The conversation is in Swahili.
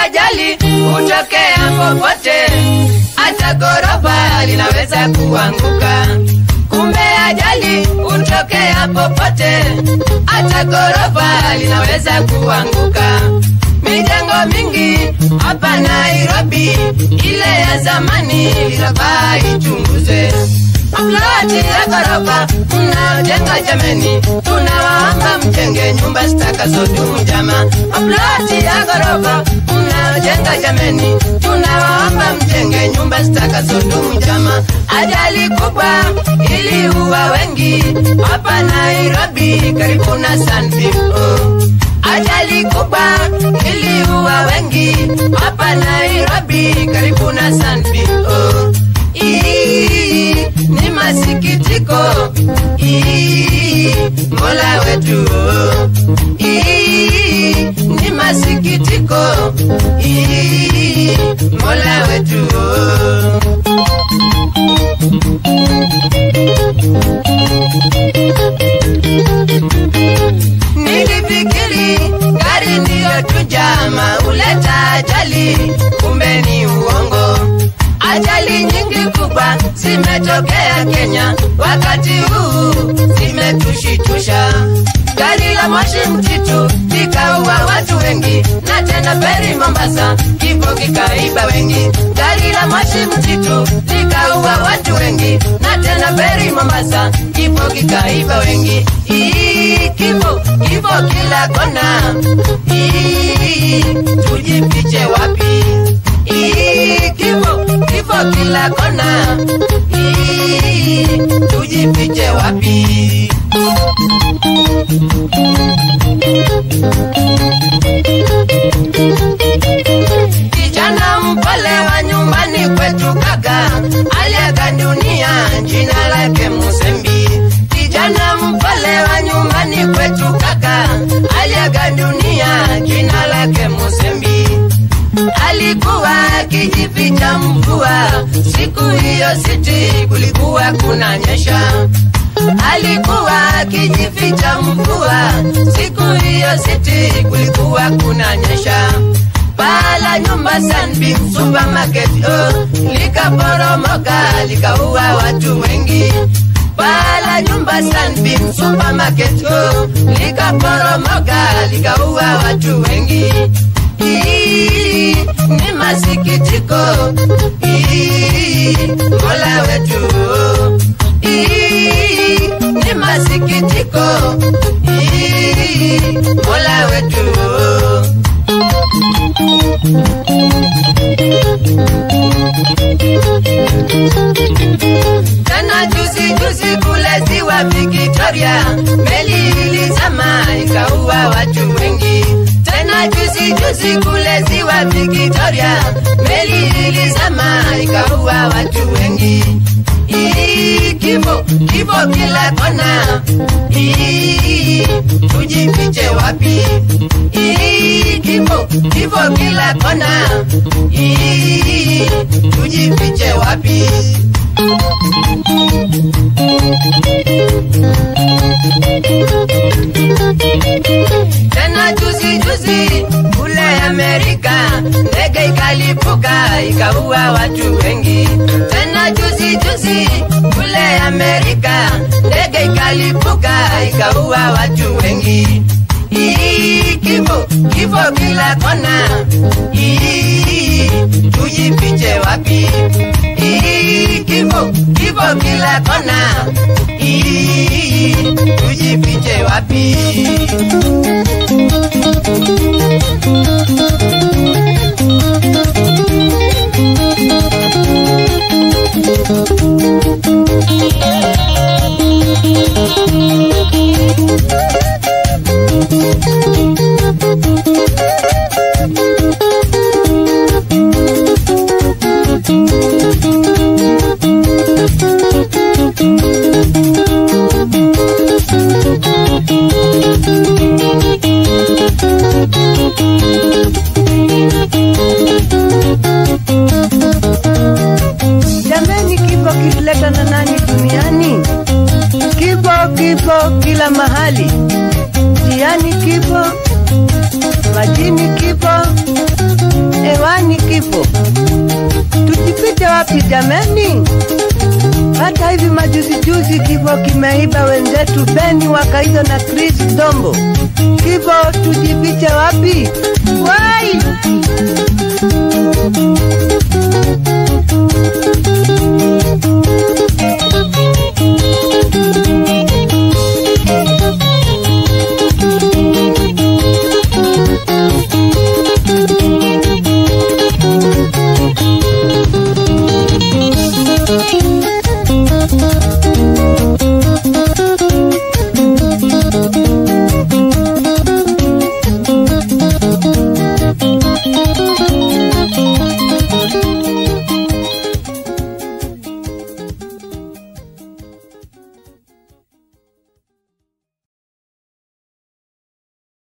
ajali hutokea popote, hata ghorofa linaweza kuanguka. Kumbe ajali hutokea popote, hata ghorofa linaweza kuanguka. Mijengo mingi hapa Nairobi, ile ya zamani inafaa ichunguzwe. Ploti ya ghorofa mnaojenga jameni, tunawaomba mjenge nyumba zitakazodumu jama. Ploti ya ghorofa mnaojenga jameni, tunawaomba mjenge nyumba zitakazodumu jama. Ajali kubwa iliua wengi hapa Nairobi, karibu na Sunbeam. Oh. Ajali kubwa iliua wengi hapa Nairobi, karibu na Sunbeam. Oh. Ii, ni masikitiko Ii, Mola wetu Ii, ni masikitiko Ii, Mola wetu Nilifikiri gari ndiyo tu jama huleta ajali, kumbe ni uongo. Ajali nyingi kubwa zimetokea Kenya wakati huu, zimetushitusha. Gari la moshi mtitu likaua watu wengi, na tena feri Mombasa kifo kikaiba wengi. Gari la moshi mtitu likaua watu wengi, na tena feri Mombasa kifo kikaiba wengi. Ii, kifo kifo kila kona. Ii, tujifiche wapi? Ii, kifo kifo kila kona. Ii, tujifiche wapi? Kijana mpole wa nyumbani kwetu kaka aliaga dunia, jina lake Musembi. Kijana mpole wa nyumbani kwetu kaka aliaga dunia, jina lake Musembi. Alikuwa akijificha mvua, siku hiyo siti kulikuwa kunanyesha. Alikuwa akijificha mvua, siku hiyo siti kulikuwa kunanyesha. Paa la nyumba Sunbeam Supermarket oh, likaporomoka likaua watu wengi. Paa la nyumba Sunbeam Supermarket oh, likaporomoka likaua watu wengi. Ii, ni masikitiko Ii, Mola wetu Ii, ni masikitiko Ii, Mola wetu Tena juzi juzi kule ziwa Victoria, meli ilizama ikaua watu wengi. Tena juzi juzi kule ziwa Victoria, meli ilizama ikaua watu wengi. Ii, kifo kifo kila kona. Ii, tujifiche wapi? Ii, kifo kifo kila kona. Ii, tujifiche wapi? Tena juzi juzi kule Amerika ndege ikalipuka ikaua watu wengi. Tena juzi juzi kule Amerika ndege ikalipuka ikaua watu wengi. Ii, kifo kifo kila kona. Ii, tujifiche wapi? Ii, kifo kifo kila kona. Ii, tujifiche wapi? Thank you. wapi jameni? Hata hivi majuzi juzi kifo kimeiba wenzetu Beni Wakaizo na Chris Dombo. Kifo tujifiche wapi?